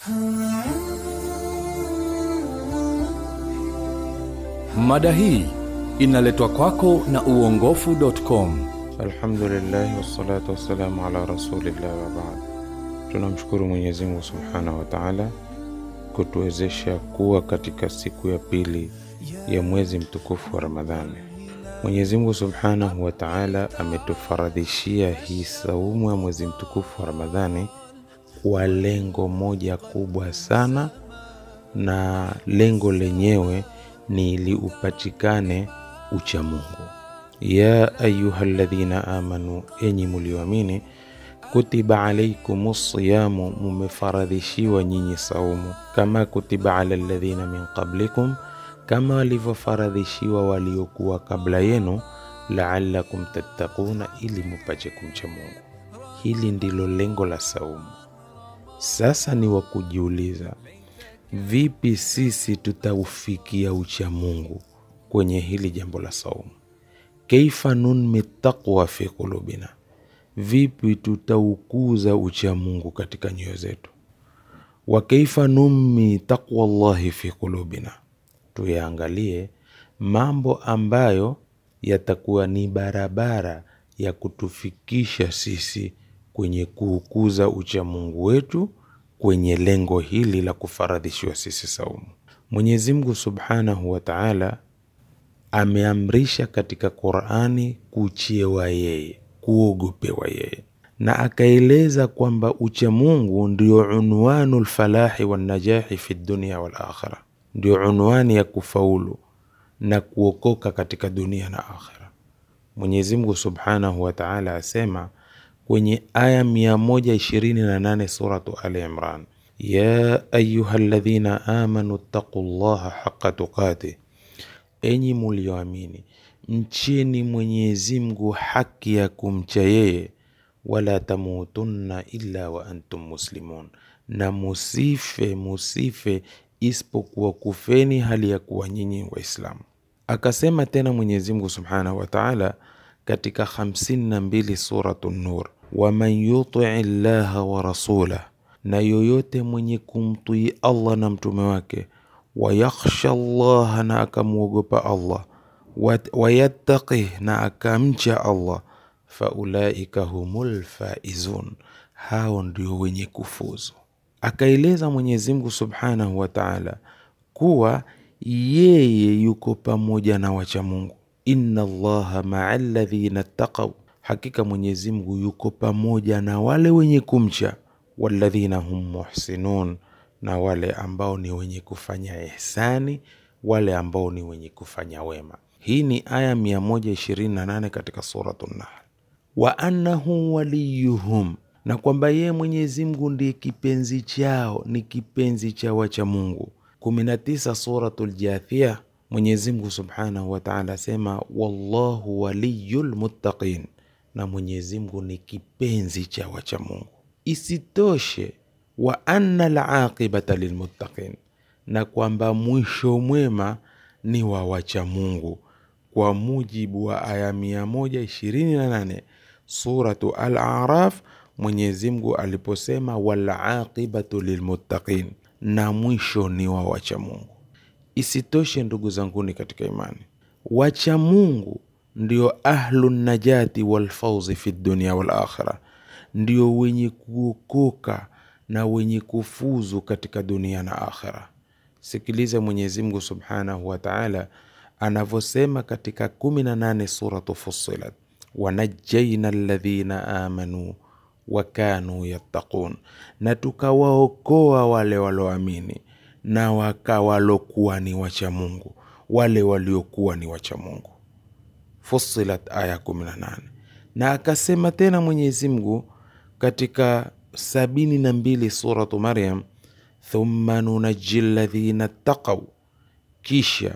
Mada hii inaletwa kwako na uongofu.com. Alhamdulillah wassalatu wassalamu ala rasulillah wa baad. Tunamshukuru Mwenyezi Mungu subhanahu wa taala kutuwezesha kuwa katika siku ya pili ya mwezi mtukufu wa Ramadhani. Mwenyezi Mungu subhanahu wa taala ametufaradhishia hii saumu ya mwezi mtukufu wa Ramadhani kwa lengo moja kubwa sana, na lengo lenyewe ni ili upatikane uchamungu. Ya ayuha alladhina amanu, enyi mulioamini, kutiba alaikum siyamu, mumefaradhishiwa nyinyi saumu, kama kutiba ala alladhina min qablikum, kama walivyofaradhishiwa waliokuwa kabla yenu, laalakum tattaquna, ili mupache kumcha Mungu. Hili ndilo lengo la saumu. Sasa ni wa kujiuliza, vipi sisi tutaufikia uchamungu kwenye hili jambo la saumu? Kaifa nunmi taqwa fi qulubina, vipi tutaukuza uchamungu katika nyoyo zetu? Wa kaifa nummi taqwa llahi fi qulubina, tuyaangalie mambo ambayo yatakuwa ni barabara ya kutufikisha sisi kwenye kuukuza uchamungu wetu kwenye lengo hili la kufaradhishiwa sisi saumu. Mwenyezi Mungu subhanahu wa taala ameamrisha katika Qurani kuchiewa yeye, kuogopewa yeye, na akaeleza kwamba uchamungu ndio unwanu lfalahi wannajahi fi dunia wal akhira, ndio unwani ya kufaulu na kuokoka katika dunia na akhira. Mwenyezi Mungu subhanahu wa taala asema kwenye aya 128 suratu Ali Imran, ya ayuha ladhina amanu ttaqu llaha haqa tuqatih Enyi mulioamini mcheni Mwenyezi Mungu haki ya kumcha yeye, wala tamutunna illa wa antum muslimun, na musife musife isipokuwa kufeni hali ya kuwa nyinyi Waislamu. Akasema tena Mwenyezi Mungu subhanahu wa taala katika 52 suratu Nur, waman yutii llaha wa rasulah, na yoyote mwenye kumtii Allah na mtume wake wayakhsha llaha na akamwogopa Allah, wayattaqih na akamcha Allah, faulaika humul faizun, hao ndio wenye kufuzu. Akaeleza Mwenyezi Mungu subhanahu wa taala kuwa yeye yuko pamoja na wacha Mungu, inna allaha maa ladhina ttaqau, hakika Mwenyezi Mungu yuko pamoja na wale wenye kumcha, walladhina hum muhsinun na wale ambao ni wenye kufanya ihsani, wale ambao ni wenye kufanya wema. Hii ni aya 128 katika suratu Nahl. Wa annahu waliyuhum, na kwamba yeye Mwenyezi Mungu ndiye kipenzi chao, ni kipenzi cha wacha Mungu. 19 suratu Ljathia, Mwenyezi Mungu subhanahu wa taala asema wallahu waliyul muttaqin, na Mwenyezi Mungu ni kipenzi cha wacha Mungu. Isitoshe wa anna laqibata lilmuttaqin, na kwamba mwisho mwema ni wa wacha Mungu, kwa mujibu wa aya 128 suratu Al-Araf, Mwenyezi Mungu aliposema walaqibatu lilmuttaqin, na mwisho ni wa wacha Mungu. Isitoshe, ndugu zanguni katika imani, wacha Mungu ndio ahlu najati walfauzi fi dunia wal akhira, ndio wenye kuokoka na wenye kufuzu katika dunia na akhira. Sikiliza Mwenyezi Mungu subhanahu wa taala anavyosema katika 18 suratu Fussilat, wanajaina alladhina amanu wa kanu yattaqun, na tukawaokoa wale walioamini na wakawalokuwa ni wacha Mungu, wale waliokuwa ni wacha Mungu. Fussilat aya 18. Na akasema tena Mwenyezi Mungu katika sabini na mbili suratu Maryam, thumma nunaji ladhina ttaqau, kisha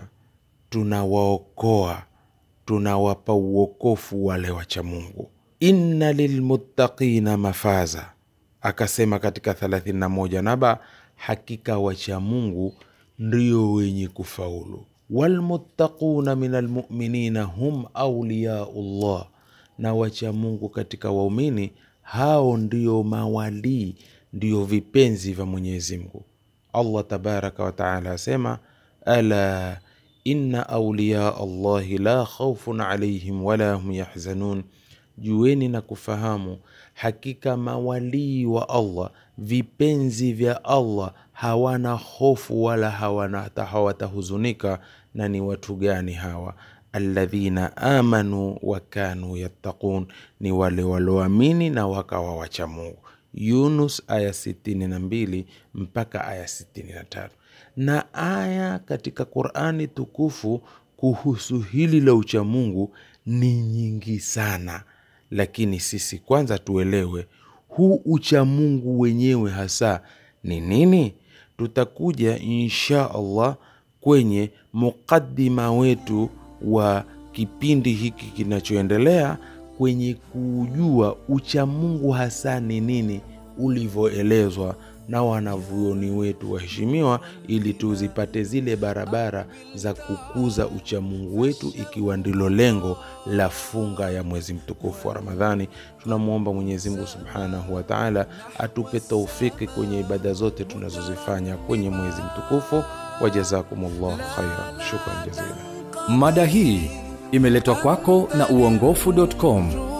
tunawaokoa tunawapa uokofu wale wacha Mungu. Inna lilmuttaqina mafaza, akasema katika 31 naba, hakika wacha Mungu ndio wenye kufaulu. Walmuttaquna min almuminina hum auliyau llah, na wacha Mungu katika waumini hao ndio mawalii ndiyo vipenzi vya mwenyezi mungu allah tabaraka wataala asema ala inna auliya allahi la khaufun alaihim wala hum yahzanun jueni na kufahamu hakika mawalii wa allah vipenzi vya allah hawana hofu wala hawana hata hawatahuzunika na ni watu gani hawa alladhina amanu wa kanu yattaqun ni wale walioamini na wakawa wacha mungu yunus aya 62 mpaka aya 63 na aya katika qurani tukufu kuhusu hili la uchamungu ni nyingi sana lakini sisi kwanza tuelewe huu uchamungu wenyewe hasa ni nini tutakuja insha allah kwenye muqadima wetu wa kipindi hiki kinachoendelea kwenye kujua uchamungu hasa ni nini ulivyoelezwa na wanavyuoni wetu waheshimiwa ili tuzipate zile barabara za kukuza uchamungu wetu ikiwa ndilo lengo la funga ya mwezi mtukufu wa ramadhani tunamwomba mwenyezimngu subhanahu wa taala atupe taufiki kwenye ibada zote tunazozifanya kwenye mwezi mtukufu wajazakumullahu khaira shukran jazila mada hii imeletwa kwako na uongofu.com